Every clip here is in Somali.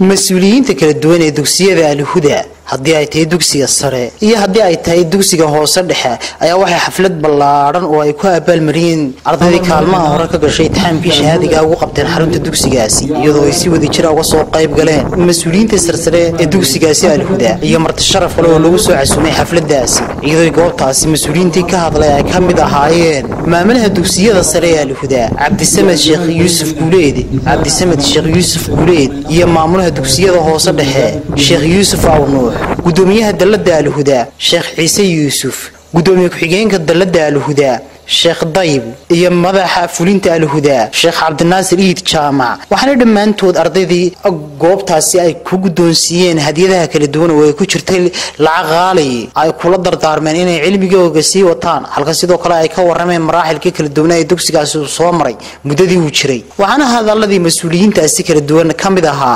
mas-uuliyiinta kala duwan ee dugsiyada alhuda haddii ay tahay dugsiga sare iyo haddii ay tahay dugsiga hoose dhexe ayaa waxay xaflad ballaadhan oo ay ku abaalmariyeen ardaydii kaalmaha hore ka gashay itixaamkii shahaadiga ugu qabteen xarunta dugsigaasi iyadoo ay si wada jira uga soo qayb galeen mas-uuliyiinta sarsare ee dugsigaasi alhuda iyo marti sharaf kale oo lagu soo casumay xafladaasi iyadoo goobtaasi mas-uuliyiintii ka hadlay ay ka mid ahaayeen maamulaha dugsiyada sare ee alhuda cabdisamed sheekh yuusuf guuleed cabdisamed sheekh yuusuf guuleed iyo maamulaha dugsiyada hoose dhexe sheekh yuusuf awnuux gudoomiyaha dalladda alhuda sheekh ciise yuusuf gudoomiye ku-xigeenka dalladda alhuda sheekh dayb iyo madaxa fulinta alhuda sheekh cabdinaasir iid jaamac waxaana dhammaantood ardaydii goobtaasi ay ku guddoonsiiyeen hadiyadaha kala duwan oo ay ku jirtay lacag qaali ay kula dardaarmeen inay cilmigooga sii wataan halka sidoo kale ay ka warrameen maraaxilkii kala duwana ee dugsigaasi soo maray muddadii uu jiray waxaana hadalladii mas-uuliyiintaasi kala duwan ka mid ahaa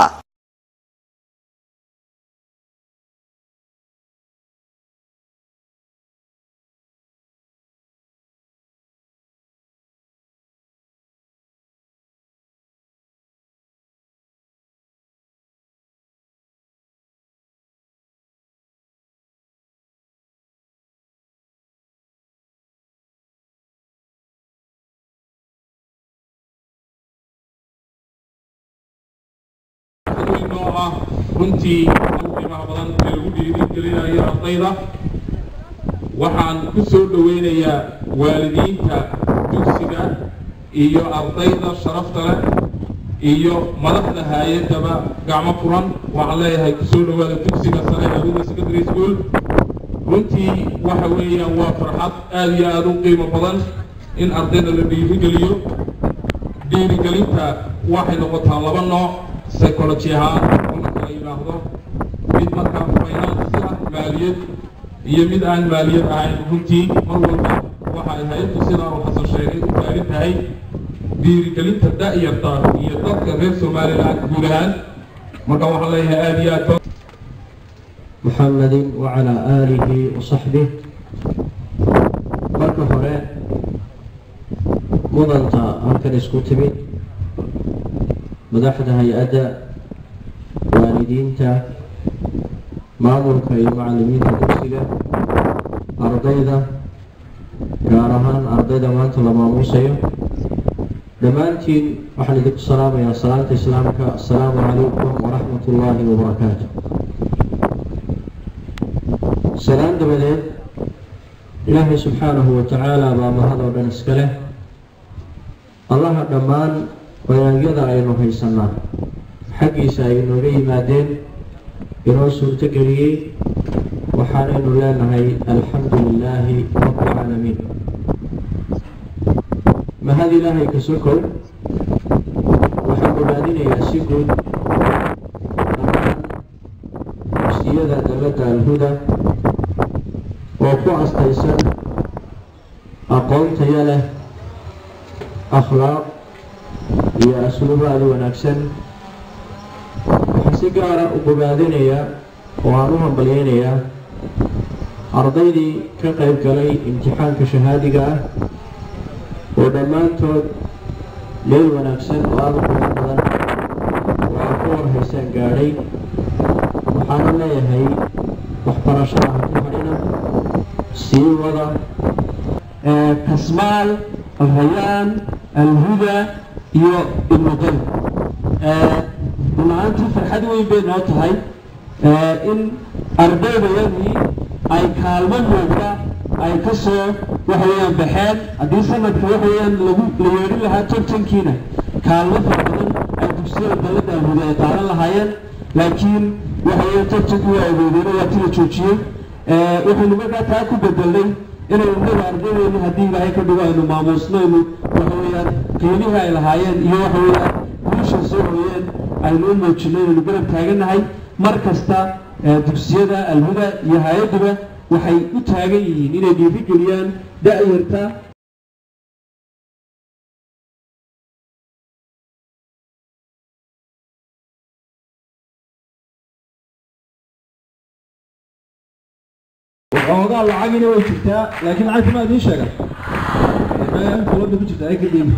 oo ah runtii ugu qiimaha badan ee lagu dhiirigelinayo ardayda waxaan ku soo dhoweynayaa waalidiinta dugsiga iyo ardayda sharafta leh iyo madaxda hay-adaba gacmo furan waxaan leeyahay kusoo dhowaada dugsiga sare ee abuda secondary school runtii waxa weeyaan waa farxad aada iyo aada u qiimo badan in ardayda la dhiirigeliyo dhiirigelinta waxay noqotaa laba nooc psychology ahaan in la kala yidhaahdo mid markaa finance ah maaliyad iyo mid aan maaliyad ahayn runtii mar walba waxa ay hay-addu sidaa uu xasan sheegay u taagan tahay dhiirigelinta da-yarta iyo dadka reer somaliland guud ahaan marka waxaan leeyahay aada iyo aad محمد وعلى آله وصحبه marka hore mudanta halkan isku timid madaxda hay-adda waalidiinta maamulka iyo macallimiinta dugsiga ardayda gaar ahaan ardayda maanta la maamuusayo dhammaantiin waxaan idinku salaamayaa salaanta islaamka assalaamu calaykum waraxmat ullaahi wabarakaatu salaan dabadeed ilaahay subxaanahu wa tacaala baa mahad oo dhan iska leh allaha dhammaan wanaagyada aynu haysanaa xaggiisa ay inooga yimaadeen inoo suurto geliyey waxaanaynu leenahay alxamdu lilaahi rabbilcaalamiin mahad ilaahay ka sokow waxaan ogaadinayaa si guud dhammaan dugsiyada dalladda alhuda oo ku astaysan aqoon taya leh akhlaaq iyo asluubo aada wanaagsan waxaan si gaara u bogaadinayaa oo aan u hambalyeynayaa ardaydii ka qayb galay imtixaanka shahaadiga ah oo dhammaantood meel wanaagsan oo aada u qurux badan oo ay ku warhaysaan gaadhay waxaana leeyahay waxbarashada ha ku hadhina sii wada kasmaal alrayaan alhuda iyo ibnuqayb runaantii farxad weyn bay noo tahay in ardaydayadii ay kaalmo moogta ay ka soo waxaweyaan baxeen haddii sanadka waxaweyaan lagu la yeedhin lahaa tartankiina kaalmo fara badan ay dugsiyada dalladda alhuda ay qaadan lahaayeen laakiin waxaweyaan tartankii waa awoodeen waa tila joojiyey waxaynu markaa taa ku bedelnay inaynu naga ardaydeenu haddii ilaahay ka dhigo aynu maamuusnaynu waxa weeyaan qiimihii ay lahaayeen iyo waxa weeyaan wiisha soo hoyeen aynu u muujino inaynu garab taagannahay mar kasta dugsiyada alhuda iyo hay-adduba waxay u taagan yihiin inay dhiirigeliyaan da-yarta oogaa lacagina way jirtaa laakiin lacagta ma idiin sheegan kulada ku jirta ay ka dhiibi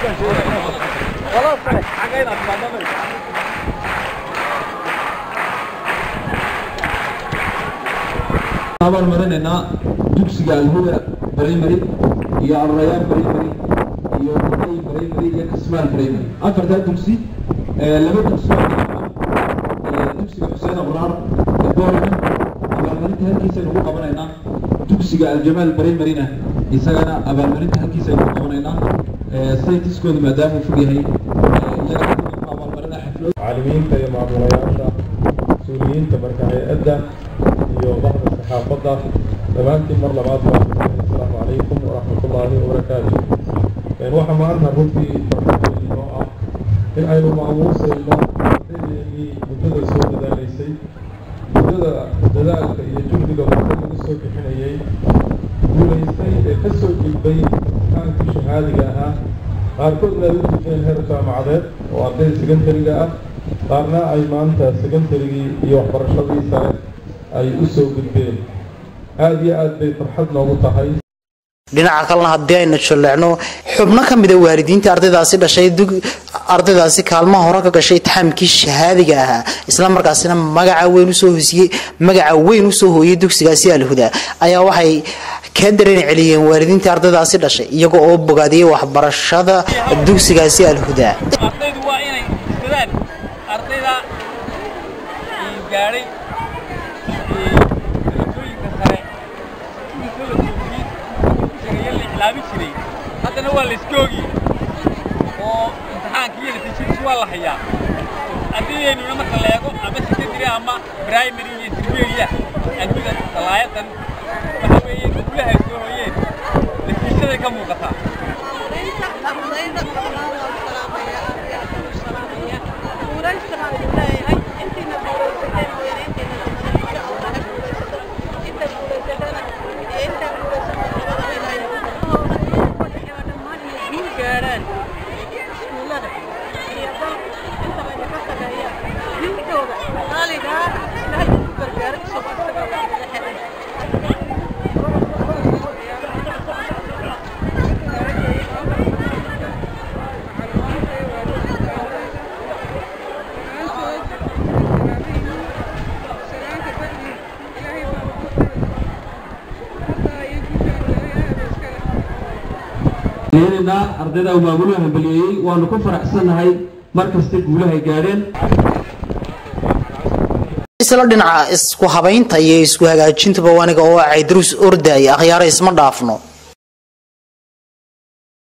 abaan marinaynaa dugsiga alhuda primary iyo arrayaan primary iyo buday primary iyo kasmaan primary afartaa dugsi ee laba dugsi oo dhinaca ee dugsiga xuseen abraar ee boorman abaalmarinta halkiisaynu ku qabanaynaa dugsiga aljamaal primaryna isagana abaalmarinta halkiisaynu ku qabanaynaa ee saytiskooda maadaama uu fog yahay ee iyaga abaalmarina xaflad macallimiinta iyo maamulayaasha mas-uuliyiinta marka hay-adda iyo bahda saxaafadda dhammaantiin mar labaad baa asalaamu calaykum waraxmatullaahi wabarakaatu waxaa maanta runtii farxad inoo ah in aynu maamuusayno ardaydeennii muddada soo dadaalaysay muddada dadaalka iyo juhdiga marka lagu soo bixinayay guulaystay ee ka soo gudbay imtixaankii shahaadiga ahaa qaarkoodna ay u gudbeen heer jaamacadeed oo arday secondariga ah qaarna ay maanta secondarigii iyo waxbarashadii sare ay u soo gudbeen aada iyo aad bay farxad noogu tahay dhinaca kalena haddii aynu jaleecno xubno ka mida waalidiinta ardaydaasi dhashay ardaydaasi kaalmaha hore ka gashay itixaamkii shahaadiga ahaa isla markaasina magaca weyn usoo hoosiyey magaca weyn usoo hooyay dugsigaasi alhuda ayaa waxay ka dareen celiyeen waalidiinta ardaydaasi dhashay iyaga oo bogaadiyey waxbarashada dugsigaasi alhuda ardaydu waa inay iskadaan ardayda gaadhay darajooyinka sare inta la joogiyey dugsiga la iclaamin jiray haddana waa la iska ogiyey oo imtixaankii iyo natiijadiisu waa la hayaa ardaydeenuna marka la eego ama secondary ama primary iyo intermediate adduuda salaayadan waxa weeye guulaha ay soo hoyeen natiijaday ka muuqataa leenaynaa ardayda uu maamuluhu hambaliyeeyey waanu ku faraxsannahay mar kasta guulahay gaadheen isla dhinaca isku habaynta iyo isku hagaajintaba waniga oo ay duruus ordaya akhyaara isma dhaafno